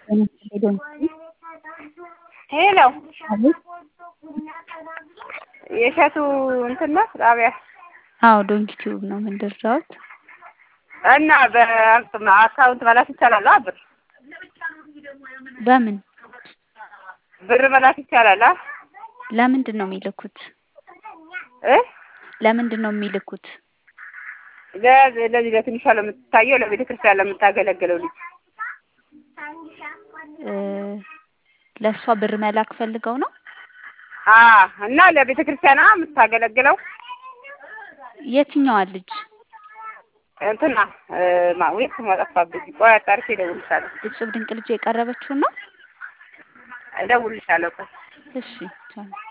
ሄሎ የእሸቱ እንትን ነው ጣቢያ? አዎ ዶንኪ ቲዩብ ነው የምንደርዳውት እና በአካውንት መላክ ይቻላል? ብር በምን ብር መላክ ይቻላል? ለምንድን ነው የሚልኩት? እ ለምንድን ነው የሚልኩት? ለዚህ ለትንሿ ለምትታየው ለቤተ ክርስቲያን ለምታገለግለው ልጅ ለእሷ ብር መላክ ፈልገው ነው? አ እና ለቤተ ክርስቲያኗ የምታገለግለው የትኛዋ ልጅ? እንትና ማዌት ማጠፋብኝ። ቆይ አጣርቼ እደውልልሻለሁ። እጹብ ድንቅ ልጅ የቀረበችውን ነው? እደውልልሻለሁ ቆይ እሺ ቻው።